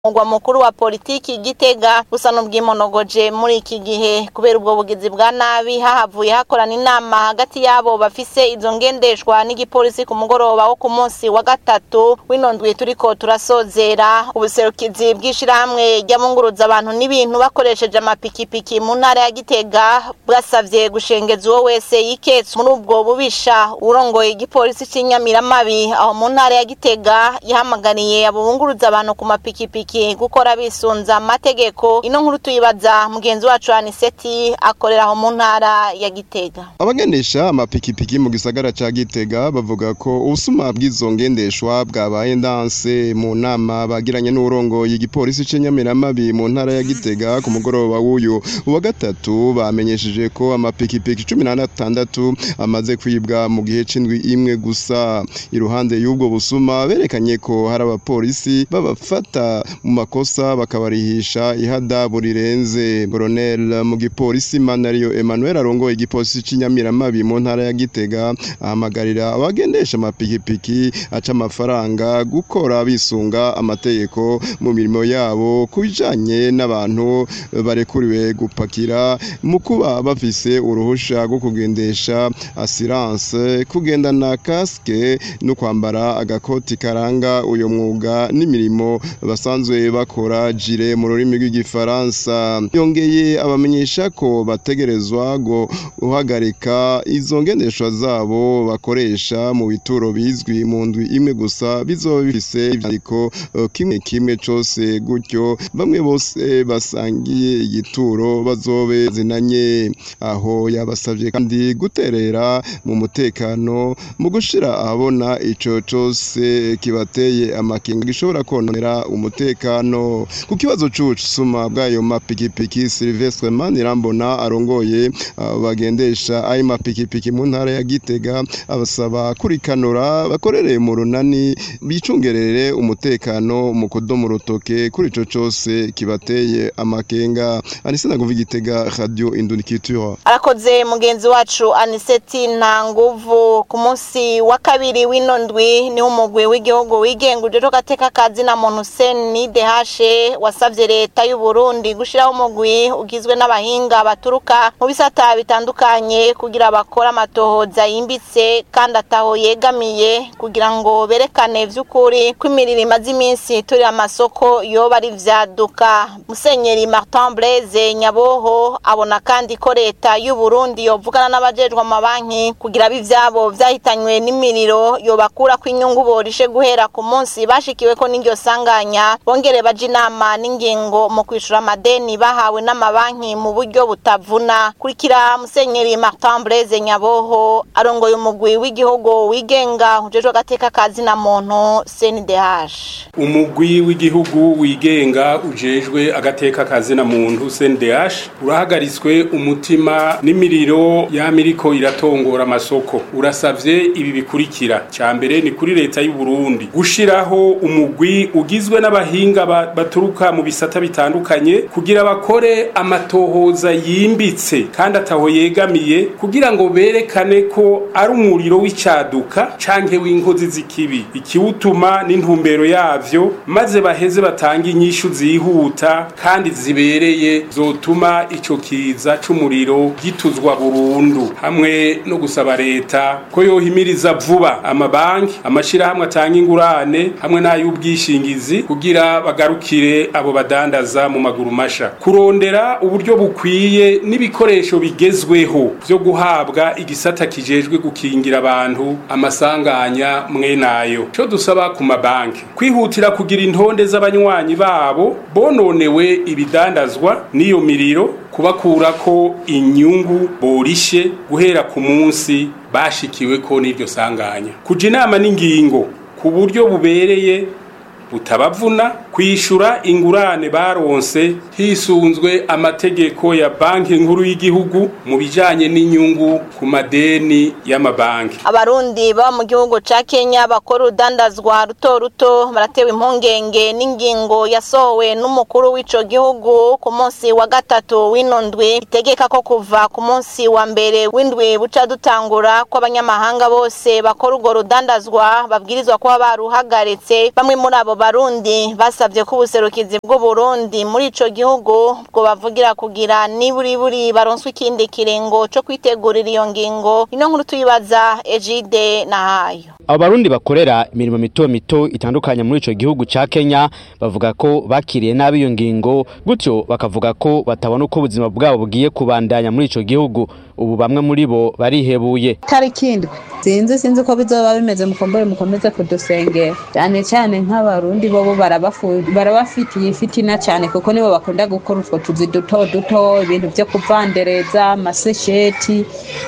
mugwa mukuru wa politiki Gitega busa n'ubwimonogoje muri iki gihe kubera ubwo bugizi bwa nabi hahavuye hakorana inama hagati yabo bafise izo ngendeshwa n'igipolisi ku mugoroba wo ku munsi wa gatatu w'inondwi turiko turasozera ubuserukizi bw'ishirahamwe ry'abunguruza abantu n'ibintu bakoresheje amapikipiki mu ntara ya Gitega bwasavye gushengeza uwo wese yiketse muri ubwo bubisha urongoye igipolisi c'inyamiramabi aho mu ntara ya Gitega yahamagariye abo bunguruza abantu ku mapikipiki gukora bisunza amategeko ino nkuru tuyibaza mugenzi wacu Aniseti akorera aho mu ntara ya Gitega abagendesha amapikipiki mu gisagara ca Gitega bavuga ko ubusuma bw'izo ngendeshwa bwabaye ndanse mu nama bagiranye n'urongoye igipolisi c'inyamiramabi mu ntara ya Gitega ku mugoroba w'uyu uwa gatatu bamenyesheje ko amapikipiki cumi na tandatu amaze kwibwa mu gihe c'indwi imwe gusa iruhande y'ubwo busuma berekanye ko hari abapolisi babafata mu makosa bakabarihisha ihadabu rirenze Colonel mu gipolisi Manario Emmanuel arongoye igipolisi c'inyamiramabi mu ntara ya Gitega ahamagarira abagendesha amapikipiki aca amafaranga gukora bisunga amategeko mu mirimo yabo kubijanye n'abantu barekuriwe gupakira mu kuba bafise uruhusha rwo kugendesha assurance kugendana kaske no kwambara agakoti karanga uyo mwuga n'imirimo basanzwe bakora jire mu rurimi rw'igifaransa yongeye abamenyesha ko bategerezwa guhagarika izo ngendeshwa zabo bakoresha mu bituro bizwi mu ndwi imwe gusa bizoba bifise ivyandiko kimwe kimwe cose gutyo bamwe bose basangiye igituro bazobe zinanye aho yabasavye kandi guterera mu mutekano mu gushira ahabona ico cose kibateye amakenga gishobora kononera umutekano ku kibazo c'ubusuma bw'ayo mapikipiki Silvestre Manirambona arongoye bagendesha ayo mapikipiki mu ntara ya Gitega abasaba kurikanura bakorere mu runani bicungerere umutekano mu kudomo rutoke kuri ico cose kibateye amakenga anise naguva igitega radio indunikitura arakoze mugenzi wacu aniseti nta nguvu ku munsi wa kabiri w'inondwi niho umugwi w'igihugu wigenga uje gateka kazi na muntu seni dehashe wasavye leta y'u Burundi gushiraho umugwi ugizwe n'abahinga baturuka mu bisata bitandukanye kugira bakora amatohoza yimbitse kandi ataho yegamiye kugira ngo berekane vy'ukuri ko imiriro imaze iminsi turi amasoko yoba ari vyaduka musenyeri Martin Blaise Nyaboho abona kandi ko leta y'u Burundi yovugana n'abajejwe amabanki kugira bivyabo vyahitanywe n'imiriro yobakura ko inyungu borishe guhera ku munsi bashikiwe ko n'iryo sanganya bongere baje inama n'ingingo mu kwishura amadeni bahawe n'amabanki mu buryo butavuna kurikira musenyeri Martin Blaise Nyaboho arongoye umugwi w'igihugu wigenga ujejwe agateka kazi na muntu CNDH umugwi w'igihugu wigenga ujejwe agateka kazi na muntu CNDH urahagaritswe umutima n'imiriro yamiriko iratongora amasoko urasavye ibi bikurikira ca mbere ni kuri leta y'u Burundi gushiraho umugwi ugizwe n'abahinga baturuka mu bisata bitandukanye kugira bakore amatohoza yimbitse kandi ataho yegamiye kugira ngo berekane ko ari umuriro w'icaduka canke w'inkozi z'ikibi ikiwutuma n'intumbero yavyo maze baheze batanga inyishu zihuta kandi zibereye zotuma ico kiza c'umuriro gituzwa burundu hamwe no gusaba leta ko yohimiriza vuba amabanki amashirahamwe atanga ingurane hamwe n'ay'ubwishingizi kugira bagarukire abo badandaza mu maguru masha kurondera uburyo bukwiye n'ibikoresho bigezweho vyo guhabwa igisata kijejwe gukingira abantu amasanganya mwenayo co dusaba ku mabanki kwihutira kugira intonde z'abanywanyi babo bononewe ibidandazwa n'iyo miriro kubakurako inyungu borishe guhera ku munsi bashikiwe ko n'iryo sanganya kuja inama n'ingingo ku buryo bubereye butabavuna kwishura ingurane baronse hisunzwe amategeko ya banki nkuru y'igihugu mu bijanye n'inyungu ku madeni y'amabanki abarundi baba mu gihugu ca Kenya bakora urudandazwa ruto ruto baratewe impungenge n'ingingo yasohowe n'umukuru w'ico gihugu ku munsi wa gatatu w'inondwi itegeka ko kuva ku munsi wa mbere w'indwi buca dutangura ko abanyamahanga bose bakora urwo rudandazwa babwirizwa kuba baruhagaritse bamwe muri abo barundi basabye ko ubuserukizi bw'uburundi muri ico gihugu bwo bavugira kugira niburiburi baronswe ikindi kiringo co kwitegurira iyo ngingo ino nkuru tuyibaza ejide na hayo abo barundi bakorera imirimo mito mito itandukanye muri ico gihugu ca Kenya bavuga ko bakiriye nabi iyo ngingo gutyo bakavuga ko batabona uko ubuzima bwabo bugiye kubandanya muri ico gihugu ubu bamwe muri bo barihebuye tariki indwi sinzi sinzi ko bizoba bimeze mukombore mukomeze kudusengera cyane cyane nk'abarundi bobo barabafitiye ifitina cyane kuko nibo bakunda gukora utwo tuzi duto duto ibintu byo kuvandereza amasesheti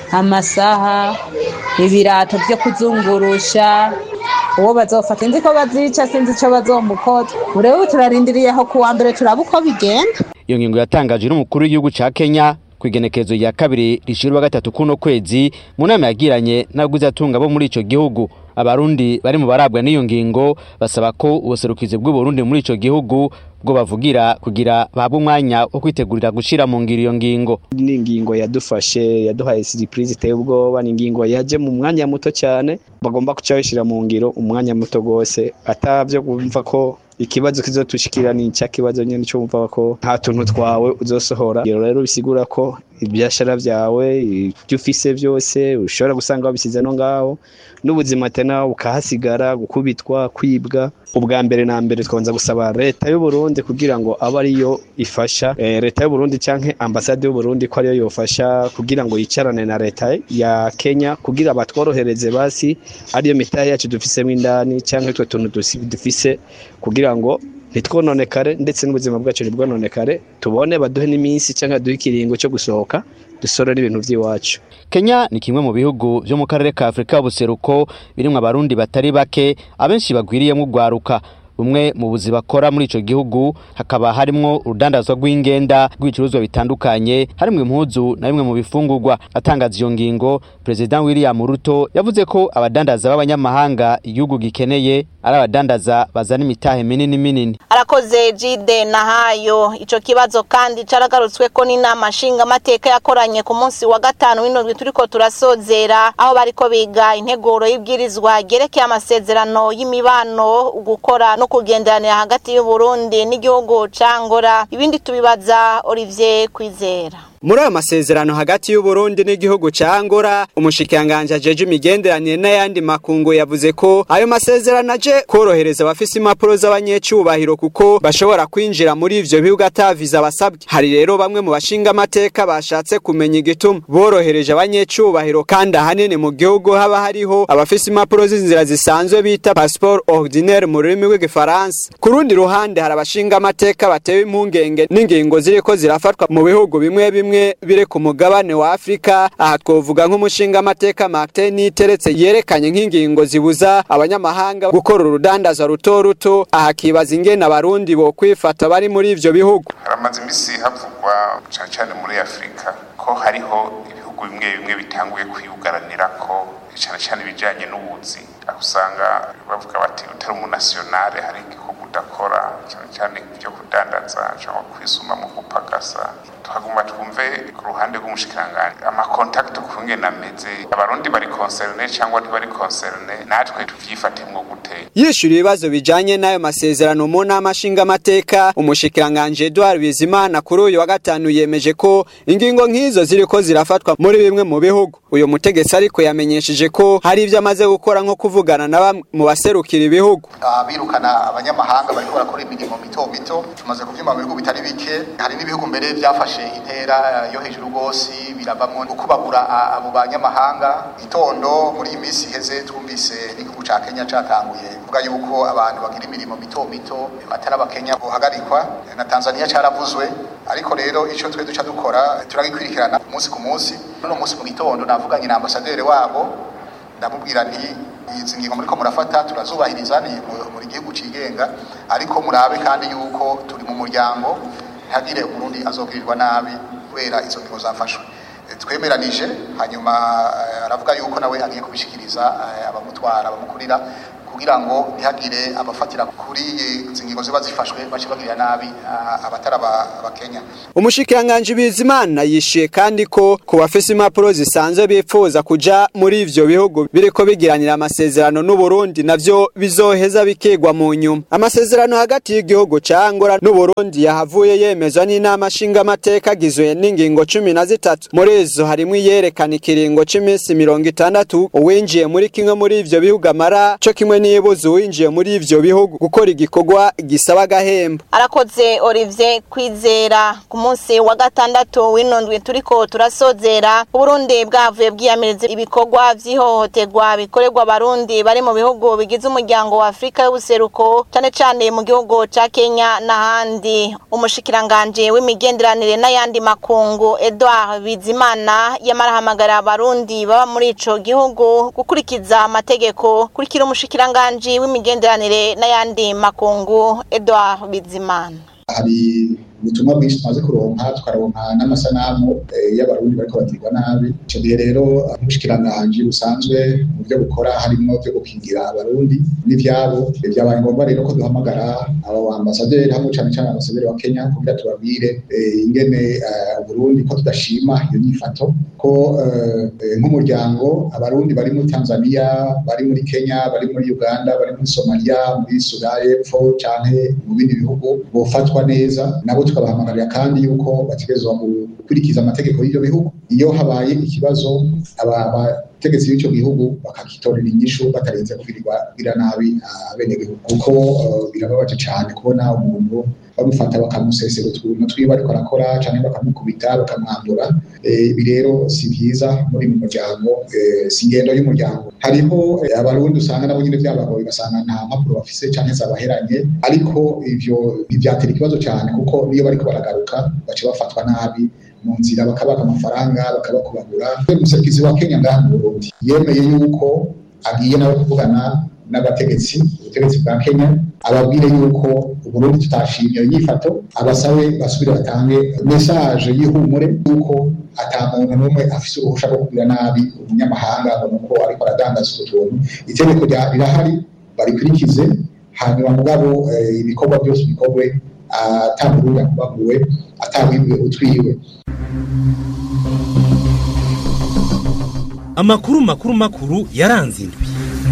amasaha ibirato byo kuzungurusha uwo bazofata inzi ko bazica sinzi icyo bazomukoza ubu turarindiriyeho ku wa mbere turaba uko bigenda iyo ngingo yatangajwe n'umukuru w'igihugu ca Kenya ku igenekerezo rya kabiri rishirwa gatatu kuno kwezi mu nama yagiranye n'abaguzatunga bo muri ico gihugu abarundi bari mu barabwa n'iyo ngingo basaba ko ubuserukizi bw'uburundi muri ico gihugu bwo bavugira kugira bahabwe umwanya wo kwitegurira gushira mu ngiro iyo ngingo ni ingingo yadufashe yaduhaye surprise iteye ubwoba ni ingingo yaje mu mwanya muto cyane bagomba kuca bishira mu ngiro umwanya muto gose atavyo kumva ko ikibazo kizotushikira ni cya kibazo nyene cyo umva ko nta tuntu twawe uzosohora rero bisigura ko ibyashara byawe ibyo ufise byose ushobora gusanga wabisize no ngaho n'ubuzima tena ukahasigara gukubitwa kwibwa ubwa mbere na mbere twabanza gusaba leta y'u Burundi kugira ngo abe ariyo ifasha e, leta y'u Burundi canke ambasade y'u Burundi ko ariyo yofasha kugira ngo yicarane na leta ya Kenya kugira batworohereze basi ariyo mitahe yacu dufisemo indani canke twe tuntu dufise kugira ngo ntitwononekare ndetse n'ubuzima bwacu ntibwononekare tubone baduhe n'iminsi cyangwa duhe ikiringo cyo gusohoka dusorera ibintu by'iwacu Kenya ni kimwe mu bihugu byo mu karere ka Afrika y'ubuseruko birimo abarundi batari bake abenshi bagwiriyemo ugwaruka bumwe mu buzi bakora muri ico gihugu hakaba harimwo urudandazwa rw'ingenda rw'ibicuruzwa bitandukanye harimwo impuzu na bimwe mu bifungurwa atangaza iyo ngingo President William Ruto yavuze ko abadandaza b'abanyamahanga igihugu gikeneye ari abadandaza bazana imitahe minini minini arakoze jide na hayo ico kibazo kandi caragarutswe ko n'inama nshinga amateka yakoranye ku munsi wa gatanu w'indwi turiko turasozera aho bariko biga integuro y'ibwirizwa ryerekeye amasezerano y'imibano gukora no kugenderanira hagati y'u Burundi n'igihugu ca Angola ibindi tubibaza Olivier Kwizera muri ayo masezerano hagati y'uburundi n'igihugu ca Angola umushikiranganje ajeje imigenderanire n'ayandi makungu yavuze ko ayo masezerano aje korohereza abafise impapuro z'abanyecubahiro kuko bashobora kwinjira muri ivyo bihugu ataviza basabwe hari rero bamwe mu bashinga amateka bashatse kumenya igituma borohereje abanyecubahiro kandi ahanini mu gihugu haba hariho abafise impapuro z'inzira zisanzwe bita passeport ordinaire mu rurimi rw'igifaransa ku rundi ruhande hari abashinga amateka batewe impungenge n'ingingo ziriko zirafatwa mu bihugu bimwe bimwe bimwe biri ku mugabane wa Afrika aha twovuga nk'umushinga amateka Martin Niteretse yerekanye nk'ingingo zibuza abanyamahanga gukora urudandaza ruto ruto aha kibaza ingene abarundi bo kwifata bari muri ivyo bihugu haramaze imisi havugwa cyane cyane muri Afrika ko hariho ibihugu bimwe bimwe bitanguye kwiyugaranira ko cyane cyane ibijyanye n'ubuzi aho usanga bavuga bati utari umunasiyonale hari igihugu udakora cyane cyane ibyo kudandaza cyangwa kwisuma mu gupagasa tuhaguma twumve ku ruhande rw'umushikiranganji amakontakiti ukungene ameze abarundi bari konserne cyangwa ntibari konserne natwe tuvyifatemwo gute yishyura ibibazo bijanye n'ayo masezerano mu nama nshingamateka umushikiranganje Edouard Bizimana kuri uyu wa gatanu yemeje ko ingingo nk'izo ziriko zirafatwa muri bimwe mu bihugu uyu mutegetsi ariko yamenyesheje ko hari ibyo amaze gukora nko kuvugana na bamwe mu baserukira ibihugu birukana abanyamahanga bariko barakora imirimo mito mito tumaze kuvyuma mu bihugu bitari bike hari n'ibihugu mbere byafashe intera yo hejuru rwose biravamwo ukubagura abo banyamahanga itondo muri iyi minsi iheze twumvise n'igihugu ca kenya catanguye kuvuga yuko abantu bagira imirimo mito mito batari abakenya bohagarikwa na tanzania caravuzwe ariko rero ico twe duca dukora turagikwirikirana umunsi ku munsi n'uno munsi mu gitondo navuganye na ambasaderi wabo ndamubwira nti izi ngingo muriko murafata turazubahiriza ni muri gihugu cigenga ariko murabe kandi yuko turi mu muryango ntihagire umurundi azogirirwa nabi kubera izo ngingo zafashwe twemeranije hanyuma aravuga yuko nawe agiye kubishikiriza abamutwara abamukurira kugira ngo ntihagire abafatira kuri izi ngingo ziba zifashwe bace bagirira nabi abatari abakenya umushikiranganji bizimana yishiye kandi ko ku bafise impapuro zisanzwe bifuza kuja muri ivyo bihugu biriko bigiranira amasezerano n'uburundi navyo bizoheza bikigwa mu nyuma amasezerano hagati y'igihugu ca angola n'uburundi yahavuye yemezwa n'inama nshingamateka agizwe n'ingingo cumi na zitatu muri izo harimwo iyerekana ikiringo c'iminsi mirongo itandatu uwinjiye muri kimwe muri ivyo bihugu amara co kimwe n'ibuza uwinjiye muri ivyo bihugu gukora igikorwa gisaba agahembo arakoze Olivier kwizera ku munsi wa gatandatu w'inondwe turiko turasozera uburundi bwavuye bwiyamiriza ibikorwa vy'ihohoterwa bikorerwa abarundi bari mu bihugu bigize umuryango wa afurika y'ubuseruko cane cane mu gihugu ca kenya n'ahandi umushikiranganje w'imigenderanire n'ayandi makungu edouard bizimana yamarahamagara abarundi baba muri ico gihugu gukurikiza amategeko kurikira umushikiranganje w'imigenderanire n'ayandi makungu edouard bizimana hari ubutumwa bwinshi tumaze kuronka tukaronka n'amasanamu y'abarundi bariko bagirwa nabi ico gihe rero nk'ubushikiranganje busanzwe mu byo bukora harimo byo gukingira abarundi n'ivyabo vyabaye ngombwa rero ko duhamagara abo ambasaderi hamwe cane cane ambasaderi wa Kenya kugira tubabwire ingene Burundi ko tudashima iyo nyifato ko nk'umuryango abarundi bari muri Tanzania bari muri Kenya bari muri Uganda bari muri Somalia muri Sudani y'Epfo canke mu bindi bihugu bofatwa neza nabo tukabahamagarira kandi yuko bategerezwa gukurikiza amategeko y'ibyo bihugu iyo habaye ikibazo abategetsi b'icyo gihugu bakakitorera inyishu batarenze kugirirwa kugira nabi abenegihugu kuko birababaje cyane kubona umuntu bamufata bakamusesera utuntu twiwe ariko arakora cyangwa bakamukubita bakamwandura ibi rero si byiza muri mu muryango si ingendo y'umuryango hariho abarundi usanga nabo nyine byabagoye ugasanga nta mpapuro bafise cyangwa zabaheranye ariko ivyo ntibyatera ikibazo cyane kuko niyo bariko baragaruka baca bafatwa nabi mu nzira bakabaka amafaranga bakabakubagura umuserukizi wa Kenya ngaha mu Burundi yemeye yuko agiye nawe kuvugana n'abategetsi ubutegetsi bwa Kenya ababwire yuko Uburundi tutashimye iyo nyifato abasabe basubire batange message y'ihumure yuko ata muntu n'umwe afise uruhusha rwo kugira nabi umunyamahanga ngo nuko ariko aradandaza utuntu itegeko rirahari barikurikize hanyuma mugabo ibikorwa byose bikorwe atamurundi akubaguwe atawibwe utwiwe amakuru makuru makuru yaranze indwi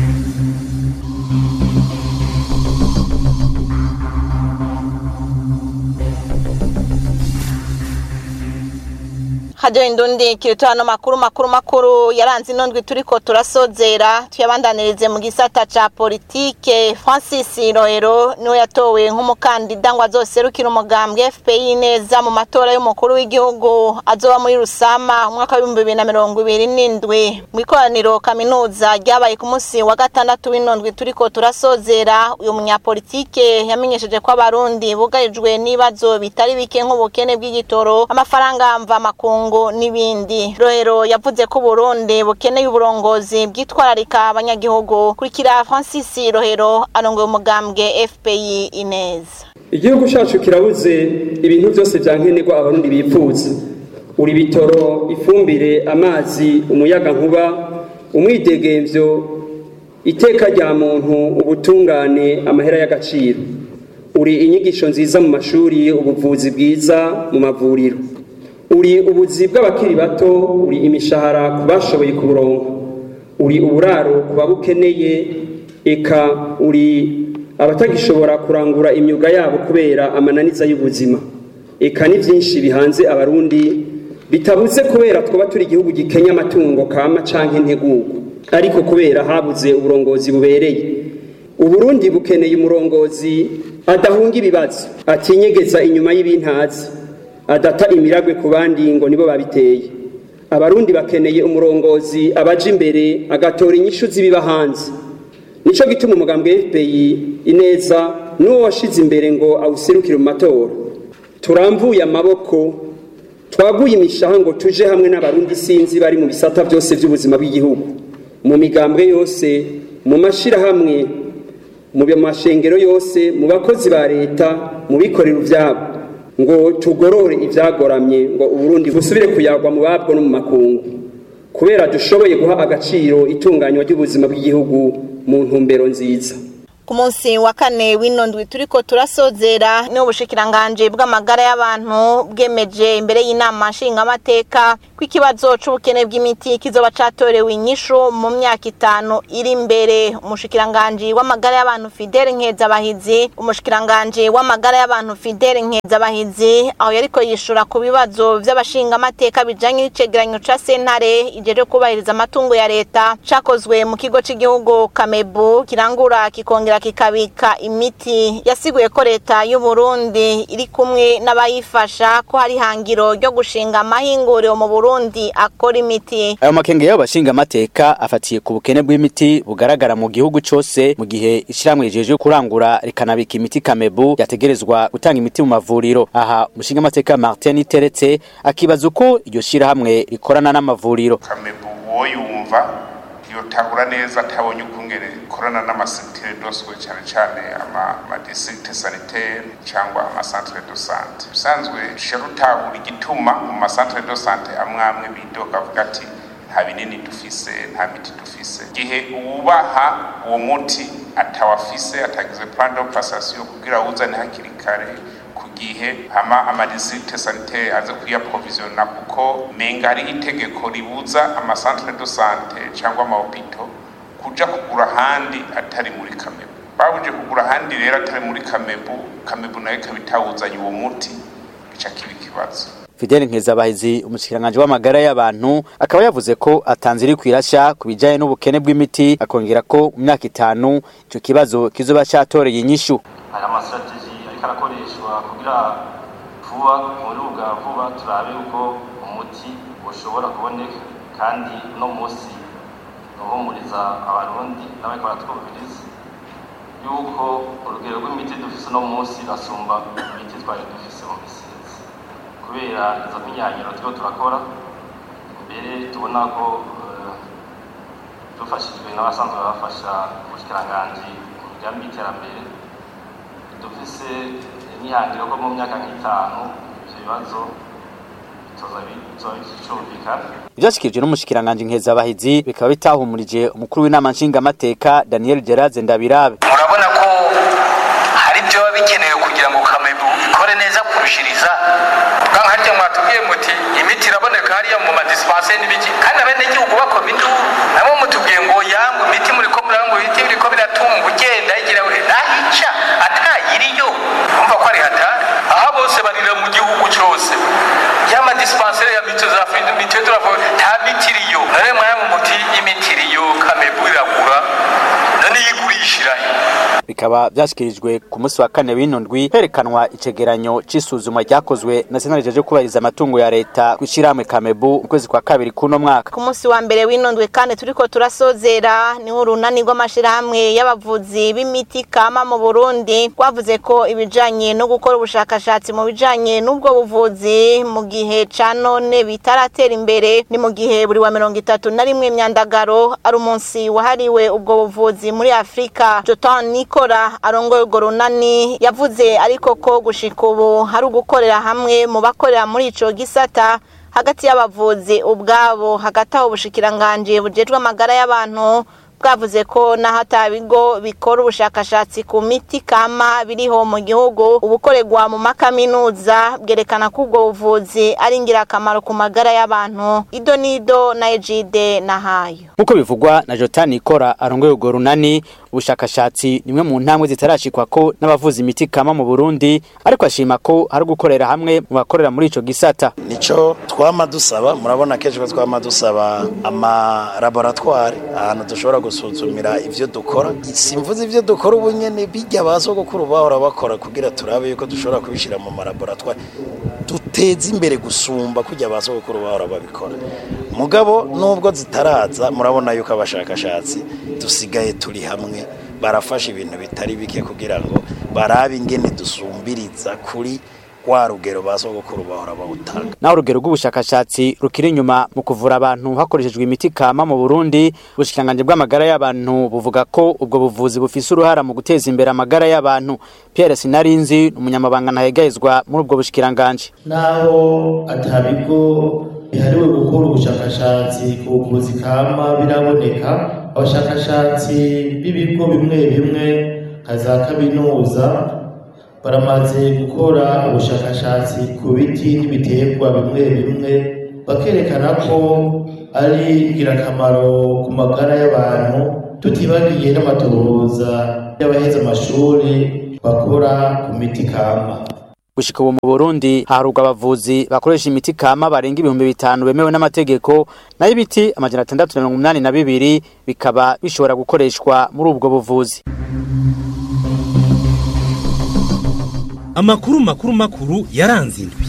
hajyo indundi kirito hano makuru makuru makuru yaranze inondwi turiko turasozera tuyabandanirize mu gisata ca politike Francis Rohero niwe yatowe nk'umukandida ngo azoserukira umugambwe FPI neza mu matora y'umukuru w'igihugu azoba muri Rusama umwaka wa 2027 mu ikoraniro kaminuza ryabaye ku munsi wa gatandatu w'inondwi turiko turasozera uyu munyapolitike yamenyesheje ko abarundi bugarijwe n'ibibazo bitari bike nk'ubukene bw'igitoro amafaranga mva makungu ngo n'ibindi rohero yavuze ko Burundi bukeneye uburongozi bwitwararika abanyagihugu kurikira Francis Rohero arongoye umugambwe FPI Ineza igihugu cyacu kirabuze ibintu byose byankenerwa abarundi bipfuza uri bitoro ifumbire amazi umuyaga nkuba umwidegemvyo iteka rya muntu ubutungane amahera y'agaciro uri inyigisho nziza mu mashuri ubuvuzi bwiza mu mavuriro uri ubuzi bw'abakiri bato uri imishahara ku bashoboye kuburonka uri uburaro ku babukeneye eka uri abatagishobora kurangura imyuga yabo kubera amananiza y'ubuzima eka ni byinshi bihanze abarundi bitabuze kubera twaba turi igihugu gikenya amatungo kama canke integugu ariko kubera habuze uburongozi bubereye uburundi bukeneye umurongozi adahunga ibibazo atinyegeza inyuma y'ibintazi adata imiragwe ku bandi ngo nibo babiteye abarundi bakeneye umurongozi abaje imbere agatora inyishu z'ibiba hanze nico gituma umugambwe FPI ineza n'uwo washize imbere ngo awuserukire mu matora turamvuye amaboko twaguye imishaha ngo tuje hamwe n'abarundi sinzi bari mu bisata byose by'ubuzima bw'igihugu mu migambwe yose mu mashirahamwe mu mashengero yose mu bakozi ba leta mu bikorera ivyabo ngo tugorore ibyagoramye ngo uburundi busubire kuyagwa mu babwo no mu makungu kubera dushoboye guha agaciro itunganywa ry'ubuzima bw'igihugu mu ntumbero nziza ku munsi wa kane w'ino ndwi turiko turasozera ni ubushikiranganje bw'amagara y'abantu bwemeje imbere y'inama nshingamateka ko ikibazo c'ubukene bw'imiti kizoba catorewe inyishu mu myaka itanu iri imbere umushikiranganje w'amagara y'abantu Fidele Nkezabahizi umushikiranganje w'amagara y'abantu Fidele Nkezabahizi aho yariko yishura ku bibazo vy'abashingamateka bijanye n'icegeranyo ca sentare ijeje kubahiriza amatungo ya leta cakozwe mu kigo c'igihugu Kamebu kirangura kikongera kikabika imiti yasiguye ko leta y'u Burundi iri kumwe n'abayifasha ko hari hangiro ryo gushinga amahinguriro mu Burundi akora imiti ayo makenge y'abo bashingamateka afatiye ku bukene bw'imiti bugaragara mu gihugu cose mu gihe ishiramwe rijeje kurangura rikanabika imiti Kamebu yategerezwa gutanga imiti mu mavuriro aha umushingamateka Martin Teretse akibaza uko iryo shirahamwe rikorana n'amavuriro Kamebu uwo yumva yotahura neza atabonye ukungene ikorana n'amasentere doswe cyane cyane amadistrikte sanitaire cyangwa amasantere do sante bisanzwe sharutahura igituma mu masantere do sante amwe amwe bidoga avuga ati nta binini dufise nta miti dufise gihe uwubaha uwo muti atawafise atagize plan d'operation kugira uzane hakiri kare gihe hama amadistrikte sanitaire aze kuyaprovisiona kuko menga hari itegeko ribuza amasantere de sante cyangwa amahopito kuja kugura ahandi atari muri kamebu babuje kugura ahandi rero atari muri kamebu kamebu nayo ikaba itawuzanye uwo muti gica kiba ikibazo Fidel Nkezabahizi umushikiranganje w'amagara y'abantu akaba yavuze ko atanze iri kwirasha ku bijanye n'ubukene bw'imiti akongera ko mu myaka itanu ico kibazo kizoba catoreye inyishu aya masitrategi ariko arakoreshwa kugira vuba muri bwa vuba turabe uko umuti ushobora kuboneka kandi uno munsi uhumuriza abarundi n'abariko baratwumviriza yuko urugero rw'imiti dufise uno munsi rasumba imiti twari dufise mu misizi kubera izo mpinyanyiro turiko turakora mbere tubona ko dufashijwe n'abasanzwe bafasha ubushikiranganji mu migambi y'iterambere dufise imyihangiro ko mu myaka nk'itanu ivyo bibazo bizobicumvikana ivyashikirijwe n'umushikiranganje Nkezabahizi bikaba bitahumurije umukuru w'inama nshingamateka Daniel Geraze Ndabirabe murabona ko hari ibyo biba bikenewe kugira ngo kamebu ikore neza kurushiriza bwa harya mwatubwiye muti imiti iraboneka hariya mu madispensaire n'ibiki kandi abenegihugu bakoma induru nabo mutubwiye ngo yangu imiti muriko murangu ibiti biriko biratunga ugenda igira we nahica atayiriyo umva ko ari hatari aha bose barira mu gihugu cyose yama dispensaire ya miti za findi miti turavuga nta miti iriyo none mwaya muti imiti iriyo kamebu iragura none yigurishira he bikaba byashyikirijwe ku munsi wa kane w'ino ndwi herekanwa icegeranyo c'isuzuma ryakozwe na sentare jeje kubahiriza amatungo ya leta ku ishyirahamwe kamebu mu kwezi kwa kabiri k'uno mwaka ku munsi wa mbere w'ino ndwi kandi turiko turasozera niho urunani rw'amashirahamwe y'abavuzi b'imiti kama mu burundi rwavuze ko ibijanye no gukora ubushakashatsi mu bijanye n'ubwo buvuzi mu gihe ca none bitaratera imbere ni mu gihe buri wa mirongo itatu na rimwe myandagaro ari umunsi wahariwe ubwo buvuzi muri afurika jotan nikora arongoye urwo runani yavuze ariko ko gushika ubu hari ugukorera hamwe mu bakorera muri ico gisata hagati y'abavuzi ubwabo hagati aho ubushikiranganje bujejwe amagara y'abantu bwavuze ko naho ata bigo bikora ubushakashatsi ku miti kama biriho mu gihugu ubukorerwa mu makaminuza bwerekana ko ubwo buvuzi ari ingirakamaro ku magara y'abantu ido n'ido na ejide na hayo nk'uko bivugwa na jotani ikora arongoye urwo runani ubushakashatsi nimwe mu ntambwe zitarashikwa ko n'abavuza imiti kama mu burundi ariko ashima ko hari gukorera hamwe mu bakorera muri ico gisata nico twama dusaba murabona kenshi ko twama dusaba amalaboratware ahantu dushobora gusuzumira ivyo dukora simvuze ivyo dukora ubu nyene bijya basogokuru bahora bakora kugira turabe yuko dushobora kubishira mu malaboratware duteze imbere gusumba kujya basogokuru bahora babikora mugabo nubwo zitaraza murabona yuko abashakashatsi dusigaye turi hamwe barafasha ibintu bitari bike kugira ngo barabe ingene dusumbiriza kuri wa rugero basogokuru bahora bawutanga naho urugero rw'ubushakashatsi rukiri inyuma mu kuvura abantu hakoreshejwe imiti kama mu Burundi ubushikanganje bw'amagara y'abantu buvuga ko ubwo buvuzi bufise uruhara mu guteza imbere amagara y'abantu Pierre Sinarinzi umunyamabanga ntahegayezwa muri ubwo bushikiranganje naho atabigo bihariwe gukora ubushakashatsi ku buvuzi kama biraboneka abashakashatsi b'ibigo bimwe bimwe nka za kaminuza baramaze gukora ubushakashatsi ku biti n'ibiterwa bimwe bimwe bakerekana ko ari ingirakamaro ku magara y'abantu tutibagiye n'amatohoza y'abaheze amashuri bakora ku miti kama gushika ubu mu Burundi haruga abavuzi bakoresha imiti kama barenga ibihumbi bitanu bemewe n'amategeko nayo ibiti amajana atandatu na mirongo umunani na bibiri bikaba bishobora gukoreshwa muri ubwo buvuzi amakuru makuru makuru yaranze indwi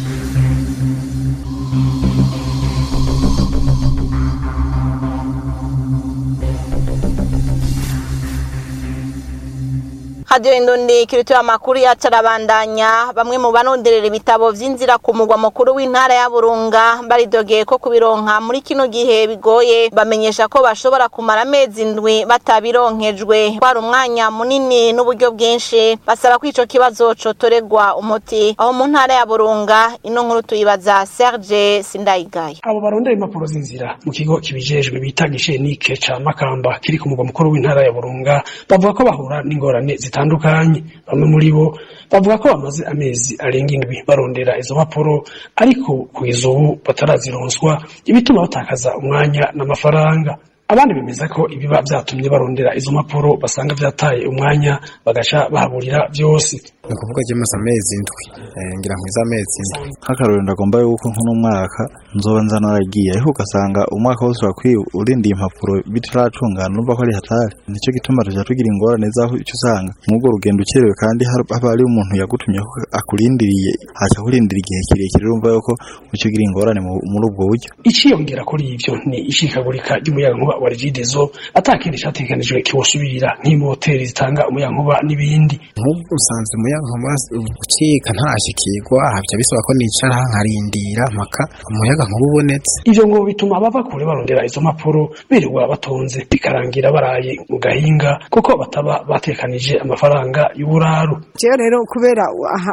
hadiyo indundi kirituye amakuru yacu arabandanya bamwe mu banonderera ibitabo vy'inzira ku mugwa mukuru w'intara ya burunga baridogeye ko kubironka muri kino gihe bigoye bamenyesha ko bashobora kumara amezi indwi batabironkejwe kwari umwanya munini n'uburyo bwinshi basaba ko ico kibazo cotoregwa umuti aho mu ntara ya burunga ino nkuru tuyibaza serge sindayigaya abo barondera impapuro z'inzira mu kigo kibijejwe bita gishenike ca makamba kiri ku mugwa mukuru w'intara ya burunga bavuga ko bahura n'ingorane zitandukanye bamwe muri bo bavuga ko bamaze amezi arenga indwi barondera izo mpapuro ariko kugeza ubu batarazironswa ibituma batakaza umwanya n'amafaranga abandi bemeza ko ibiba vyatumye barondera izo mpapuro basanga vyataye umwanya bagaca bahaburira vyose ni ukuvuga ryamaze amezi indwi ngira nkwiza amezi indwi nk'akarorero ndagomba yuko nk'uno mwaka nzoba nza naragiye ariko ugasanga umwaka wose wakwiye urindiye impapuro bitaracungana urumva ko ari hatari nicyo gituma tuja tugira ingorane zaho icyo usanga nk'ubwo rugendo ukerewe kandi haba hari umuntu yagutumye ko akurindiriye haca kurindira igihe kirekire urumva yuko uca ugira ingorane muri ubwo buryo iciyongera kuri ivyo ni ishikagurika ry'umuyagankuba wa regidezo atakindi categekanijwe kiwusubirira nk'imoteri zitanga umuyagankuba n'ibindi nk'ubwo usanze umuyagankuba ucika ntarashikirwa havya bisaba ko nicara nkarindira mpaka umuyagankuba ubonetse ivyo ngo bituma bava kure barondera izo mpapuro birirwa batonze bikarangira baraye mu gahinga kuko bataba batekanije amafaranga y'uburaru jewe rero kubera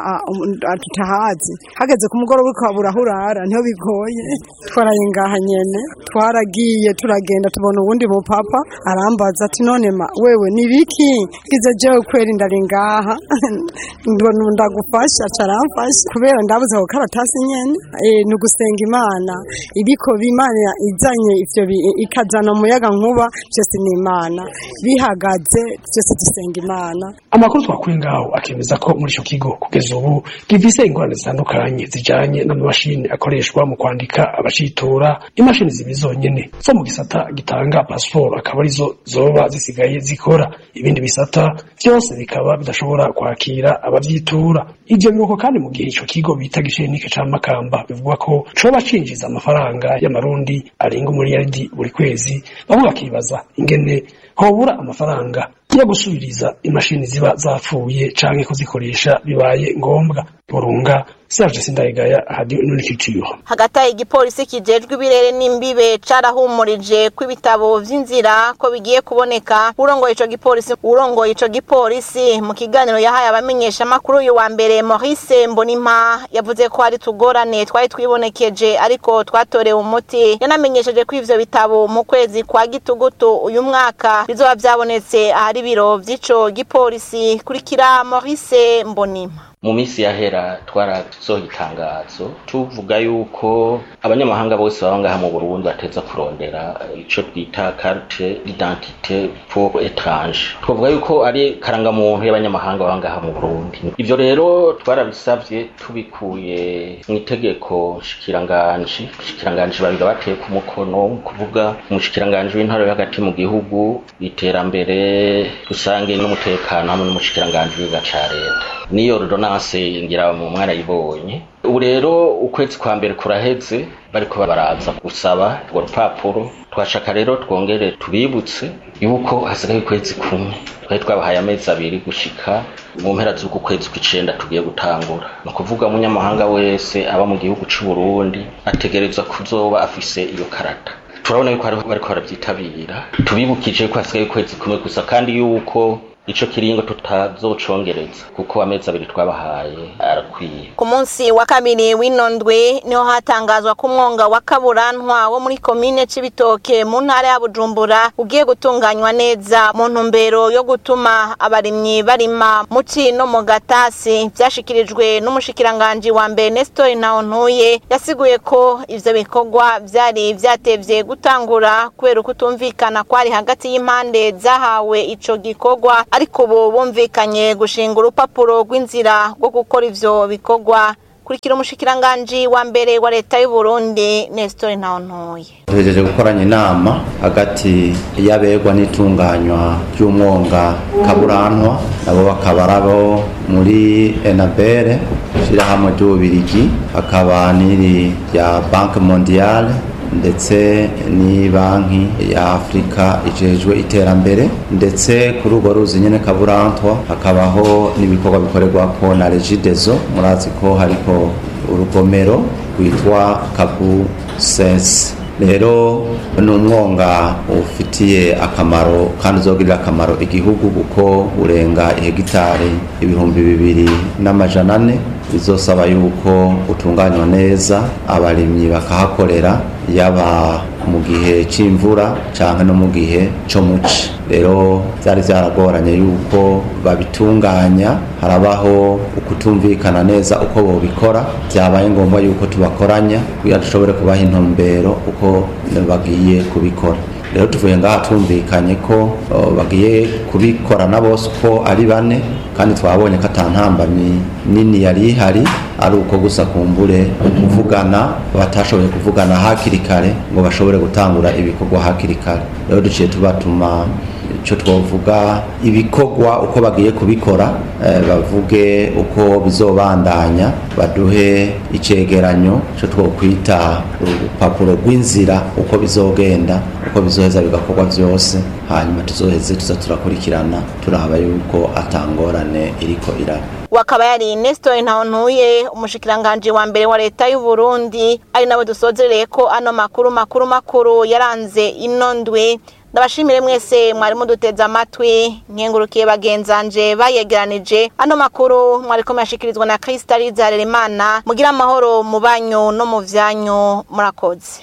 tutahazi hageze ku mugoroba ukabura aho urara niho bigoye twaraye ngaha nyene twaragiye turagenda tubona uwundi mupapa arambaza ati none ma wewe ni biki gize jewe kweri ndari ngaha ndagufasha caramfasha kubera ndabuze ako karatasi nyene ni ugusenga imana ibiko bimana izanye ivyo ikazana umuyaga nkuba vyose ni imana bihagaze vyose dusenga imana amakuru twakuye ngaho akemeza ko muri ico kigo kugeza ubu gifise ingorane zitandukanye zijanye n'amamashini akoreshwa mu kwandika abacitora imashini zibi zonyene zo mu gisata gitanga pasiporo akaba arizo zoba zisigaye zikora ibindi bisata vyose bikaba bidashobora kwakira abavyitura ivyo biruko kandi mu gihe ico kigo bita gishenike ca makamba bivugwa ko coba cinjiza amafaranga y'amarundi arenga umuriyaridi buri kwezi bamwe bakibaza ingene hobura amafaranga yo gusubiriza imashini ziba zapfuye canke kuzikoresha bibaye ngombwa burunga Serge Sindayigaya hadi n'urikiciyo hagati aho igipolisi kijejwe ibirere n'imbibe carahumurije ko ibitabo vy'inzira ko bigiye kuboneka urongoye ico gipolisi urongoye ico gipolisi mu kiganiro yahaye abamenyesha makuru uyu wa mbere Maurice Mbonimpa yavuze ko hari tugorane twari twibonekeje ariko twatorewe umuti yanamenyesheje ko ivyo bitabo mu kwezi kwa gitugutu uyu mwaka bizoba vyabonetse ahari ibiro vy'ico gipolisi kurikira Maurice Mbonimpa mu minsi yahera twarasohoye itangazo tuvuga yuko abanyamahanga bose baba ngaha mu Burundi bateza kurondera ico twita carte d'identité pour étrange twavuga yuko ari karangamuntu y'abanyamahanga baba ngaha mu Burundi ivyo rero twarabisavye tubikuye mu itegeko shikiranganje shikiranganje babiri bateye ku mukono kuvuga umushikiranganje w'intara yo hagati mu gihugu iterambere rusange n'umutekano hamwe n'umushikiranganje w'iga ca leta niyo ordonance ngira mu mwana yibonye ubu rero ukwezi kwa mbere kuraheze bariko baraza gusaba urwo rupapuro twashaka rero twongere tubibutse yuko hasigaye ukwezi kumwe twari twabahaye amezi abiri gushika mu mpera z'uku kwezi kw'icenda tugiye gutangura ni ukuvuga umunyamahanga wese aba mu gihugu c'u Burundi ategerezwa kuzoba afise iyo karata turabona yuko bariko barabyitabira tubibukije ko hasigaye ukwezi kumwe gusa kandi yuko ico kiringo tutazocongereza kuko amezi abiri twabahaye arakwiye ku munsi wa kabiri w'ino ndwi niho hatangazwa ko umwonga wa kaburantwa wo muri komine c'ibitoke mu ntara ya bujumbura ugiye gutunganywa neza mu ntumbero yo gutuma abarimyi barima muci no mu gatasi vyashikirijwe n'umushikiranganji wa mbere nestor ntawontuye yasiguye ko ivyo bikorwa vyari vyatevye gutangura kubera ukutumvikana kwari hagati y'impande zahawe ico gikorwa ariko ubu bumvikanye gushinga urupapuro rw'inzira rwo gukora ivyo bikorwa kurikira umushikiranganji wa mbere wa leta y'u Burundi Nestor Ntawontoye tuhejeje gukoranya inama hagati y'abegwa n'itunganywa ry'umwonga kaburantwa nabo bakaba arabo muri enabere ishyirahamwe ry'ububirigi hakaba n'iri rya banki mondiale ndetse ni banki ya afurika ijejwe iterambere ndetse kuri urwo ruzi nyine kaburantwa hakabaho n'ibikorwa bikorerwa ko na regidezo murazi ko hariko urugomero rwitwa kabu sense rero ni umwonga ufitiye akamaro kandi uzogirira akamaro igihugu kuko urenga ihegitari ibihumbi bibiri n'amajana ane bizosaba yuko utunganywa neza abarimyi bakahakorera yaba mu gihe c'imvura canke no mu gihe co muci rero vyari vyaragoranye yuko babitunganya harabaho ukutumvikana neza uko bobikora vyabaye ngombwa yuko tubakoranya kugira dushobore kubaha intumbero uko bagiye kubikora rero tuvuye ngaha tumvikanye ko bagiye kubikorana bose uko ari bane kandi twabonye ko atantambamyi nini yari ihari ari uko gusa kumbure kuvugana batashoboye kuvugana hakiri kare ngo bashobore gutangura ibikorwa hakiri kare rero duciye tubatuma icyo twavuga ibikorwa uko bagiye kubikora bavuge uko bizobandanya baduhe icegeranyo cyo twokwita urupapuro rw'inzira uko bizogenda uko bizoheza bigakorwa byose hanyuma tuzoheze tuza turakurikirana turaba yuko atangorane iriko iraba wakaba yari Nestor Ntawontuye umushikiranganje wa mbere wa leta y'u Burundi ari nawe dusozereye ko ano makuru makuru makuru yaranze ino ndwi ndabashimire mwese mwari muduteze amatwi nkengurukiye bagenzanje bayegeranije ano makuru mwari ko yashikirizwa na Kristaliza Harerimana mugira amahoro mu banyu no mu vyanyu murakoze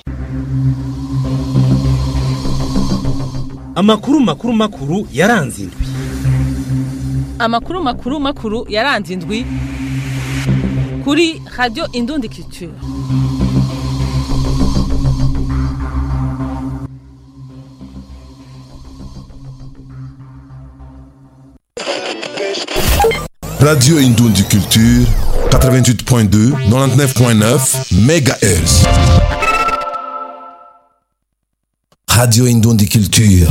amakuru makuru makuru yaranze indwi amakuru makuru makuru yaranze indwi kuri radio indundi culture Radio Indundi Culture 88.2 99.9 MHz Radio Indundi Culture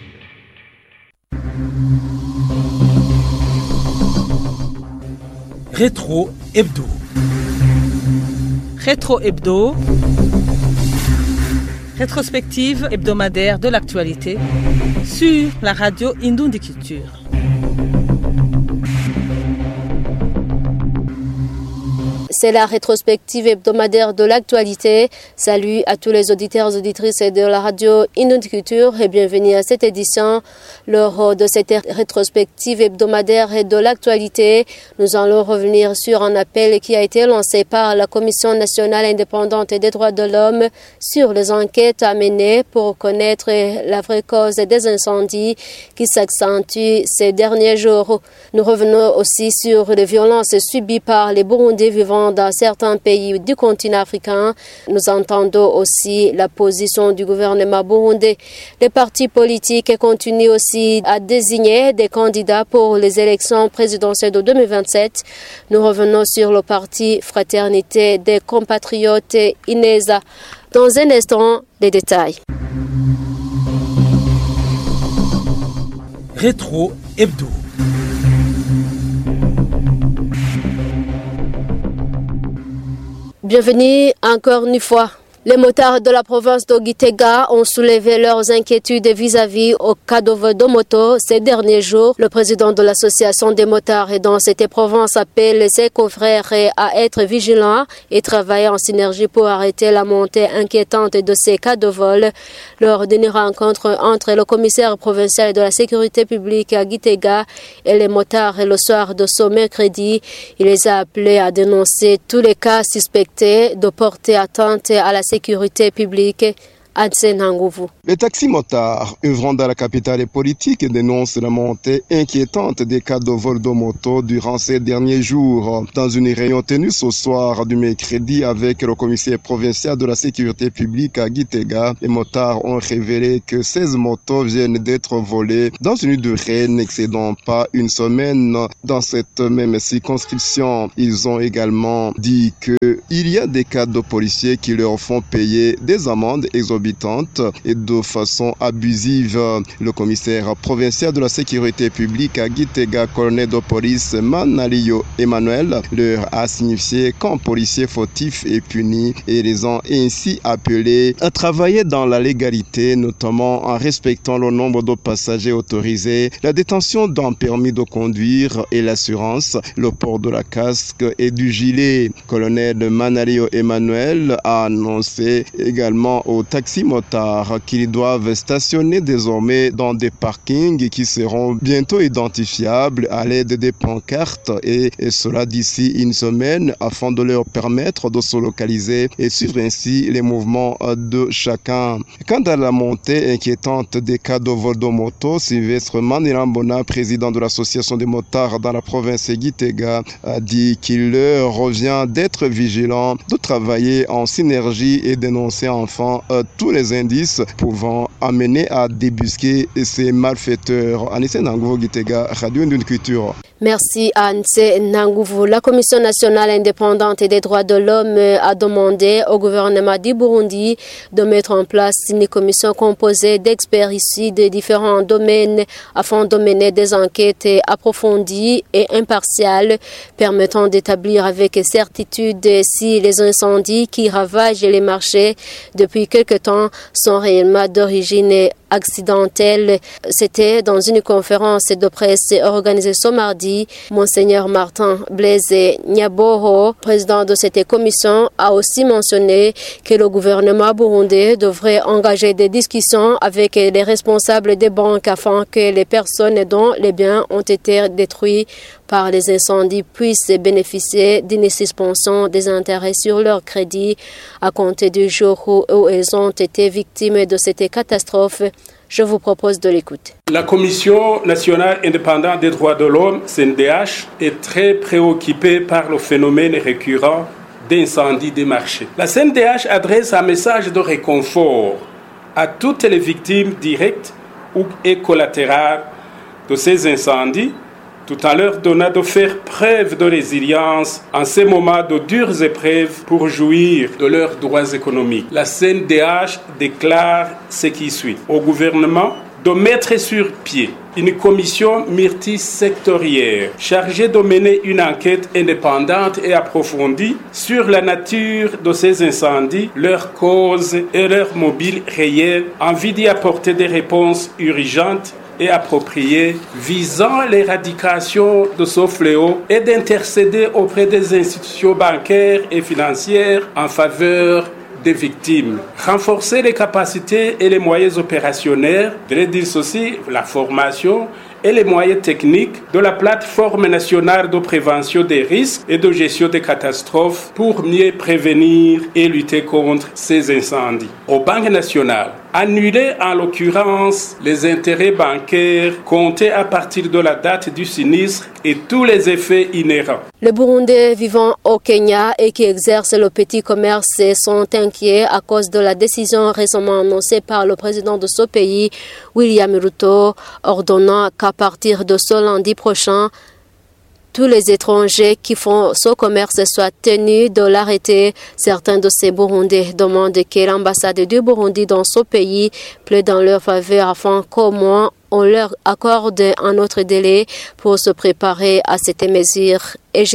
Rétro Hebdo Rétro Hebdo Rétrospective hebdomadaire de l'actualité sur la radio Indundi Culture. C'est la rétrospective hebdomadaire de l'actualité. Salut à tous les auditeurs et auditrices de la radio Culture et bienvenue à cette édition. Lors de cette rétrospective hebdomadaire de l'actualité, nous allons revenir sur un appel qui a été lancé par la Commission nationale indépendante des droits de l'homme sur les enquêtes à mener pour connaître la vraie cause des incendies qui s'accentuent ces derniers jours. Nous revenons aussi sur les violences subies par les Burundais vivant dans certains pays du continent africain. Nous entendons aussi la position du gouvernement burundais. Les partis politiques continuent aussi à désigner des candidats pour les élections présidentielles de 2027. Nous revenons sur le parti Fraternité des compatriotes INESA. Dans un instant, les détails. Rétro Hebdo. Bienvenue encore une fois. Les motards de la province d'Ogitega ont soulevé leurs inquiétudes vis-à-vis au cas de vol de moto ces derniers jours. Le président de l'association des motards dans cette province appelle ses confrères à être vigilants et travailler en synergie pour arrêter la montée inquiétante de ces cas de vol. Lors d'une rencontre entre le commissaire provincial de la sécurité publique à Gitega et les motards le soir de ce mercredi, il les a appelés à dénoncer tous les cas suspectés de porter atteinte à la sécurité publique. Les taxis-motards œuvrant dans la capitale politique dénoncent la montée inquiétante des cas de vol de moto durant ces derniers jours. Dans une réunion tenue ce soir du mercredi avec le commissaire provincial de la sécurité publique à Gitega, les motards ont révélé que 16 motos viennent d'être volées dans une durée n'excédant pas une semaine dans cette même circonscription. Ils ont également dit que il y a des cas de policiers qui leur font payer des amendes exorbitantes et de façon abusive. Le commissaire provincial de la sécurité publique à Gitega, colonel de police Manalio Emmanuel, leur a signifié qu'un policier fautif est puni et les ont ainsi appelés à travailler dans la légalité, notamment en respectant le nombre de passagers autorisés, la détention d'un permis de conduire et l'assurance, le port de la casque et du gilet. Colonel Manalio Emmanuel a annoncé également au taxi motards qu'ils doivent stationner désormais dans des parkings qui seront bientôt identifiables à l'aide des pancartes et, et cela d'ici une semaine afin de leur permettre de se localiser et suivre ainsi les mouvements de chacun. Quant à la montée inquiétante des cas de vol de moto, Sylvestre Manirambona, président de l'association des motards dans la province Gitega, a dit qu'il leur revient d'être vigilants, de travailler en synergie et dénoncer enfin euh, tous les indices pouvant amener à débusquer ces malfaiteurs. Anissé Nangovo Gitega, Radio Indune Culture. Merci Anse Nangouvou. La Commission nationale indépendante des droits de l'homme a demandé au gouvernement du Burundi de mettre en place une commission composée d'experts issus de différents domaines afin de mener des enquêtes approfondies et impartiales permettant d'établir avec certitude si les incendies qui ravagent les marchés depuis quelque temps sont réellement d'origine accidentelle. C'était dans une conférence de presse organisée ce mardi. Monseigneur Martin Blaise Nyaboho, président de cette commission, a aussi mentionné que le gouvernement burundais devrait engager des discussions avec les responsables des banques afin que les personnes dont les biens ont été détruits par les incendies puissent bénéficier d'une suspension des intérêts sur leur crédit à compter du jour où elles ont été victimes de cette catastrophe. Je vous propose de l'écouter. La Commission nationale indépendante des droits de l'homme, CNDH, est très préoccupée par le phénomène récurrent d'incendie des marchés. La CNDH adresse un message de réconfort à toutes les victimes directes ou et collatérales de ces incendies tout en leur donnant de faire preuve de résilience en ces moments de dures épreuves pour jouir de leurs droits économiques. La CNDH déclare ce qui suit au gouvernement de mettre sur pied une commission multisectorielle chargée de mener une enquête indépendante et approfondie sur la nature de ces incendies, leurs causes et leurs mobiles réels, en vue d'y apporter des réponses urgentes et appropriées visant l'éradication de ce fléau et d'intercéder auprès des institutions bancaires et financières en faveur des victimes. Renforcer les capacités et les moyens opérationnels, de dire aussi la formation et les moyens techniques de la plateforme nationale de prévention des risques et de gestion des catastrophes pour mieux prévenir et lutter contre ces incendies. Aux banques nationales, annuler en l'occurrence les intérêts bancaires comptés à partir de la date du sinistre et tous les effets inhérents. Les Burundais vivant au Kenya et qui exercent le petit commerce sont inquiets à cause de la décision récemment annoncée par le président de ce pays, William Ruto, ordonnant qu'à partir de ce lundi prochain, tous les étrangers qui font ce commerce soient tenus de l'arrêter. Certains de ces Burundais demandent que l'ambassade du Burundi dans ce pays plaide dans leur faveur afin qu'au moins on leur accorde un autre délai pour se préparer à cette mesure.